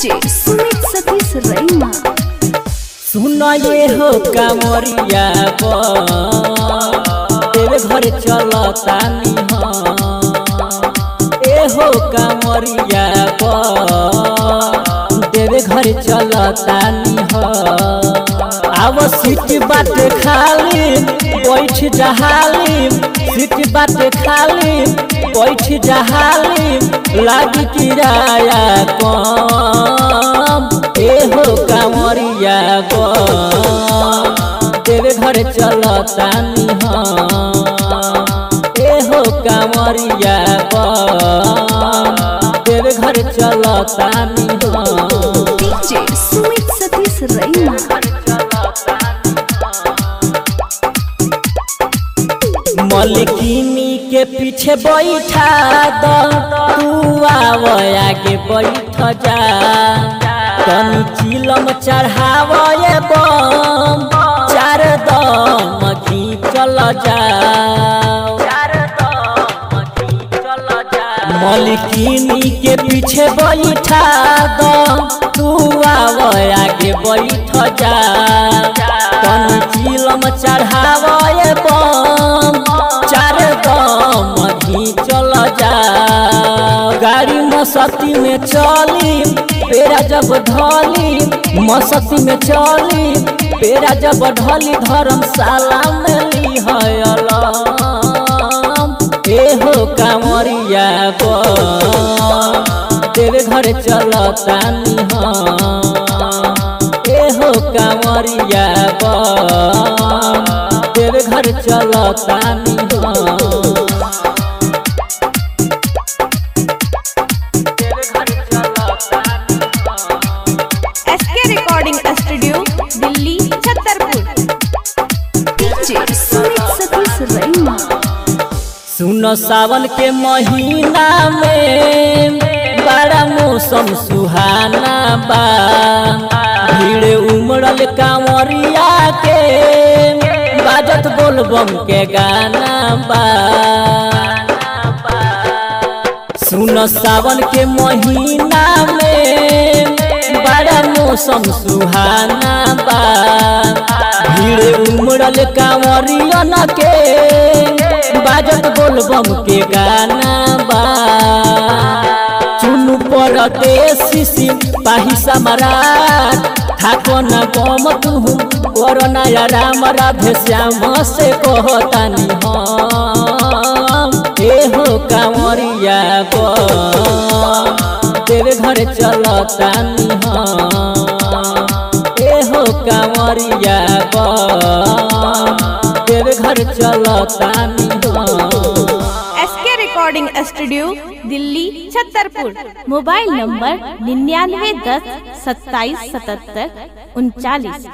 DJ Sumit Satish रैना सुन ये हो कामरिया बा तेरे घर चलता ए हो कामरिया बा तेरे घर चलता आव सीट बाट खाली बैठ जहाली सीट बाट खाली बैठ जहाली लागी किराया कम ए हो कांवरिया गो तेरे घर चलता ए हो कांवरिया गो तेरे घर चलता डीजे सुमित सतीश रैना मलकिनी के पीछे बैठा दो तू आव आगे बैठ जा तनी चिलम चढ़ाव ये बम चार दम चल जा मलकिनी के पीछे बैठा दो तू आव आगे बैठ जा तनी चिलम चढ़ाव ये बम चार दम चल जा गाड़ी मसती में चली पेरा जब ढली मसती में चली पेरा जब ढली धर्मशाला में ली ए हो कांवरिया गो तेरे घर चलता ए हो कांवरिया गो तेरे घर चलता SK recording studio Delhi Chhatarpur DJ Sumit Satish Raina सुनो सावन के महीना में बड़ा मौसम सुहाना बा भीड़ उमड़ल कांवरिया के बाजत बोलबम के गाना बा सुनो सावन के महीना में बड़ा मौसम सुहाना बा भीड़ उमड़ल कांवरियन के बाजत बोलबम के गाना बा चुनु पर देसी पाही सम्राट थाको न गम तुहु कोरोना या राम राधे श्याम से कहतानी हम ए हो कांवरिया गो तेरे घर चलता ए हो कांवरिया गो तेरे घर चलता SK recording studio Delhi Chhatarpur mobile number निन्यानवे दस सत्ताईस सतहत्तर उनचालीस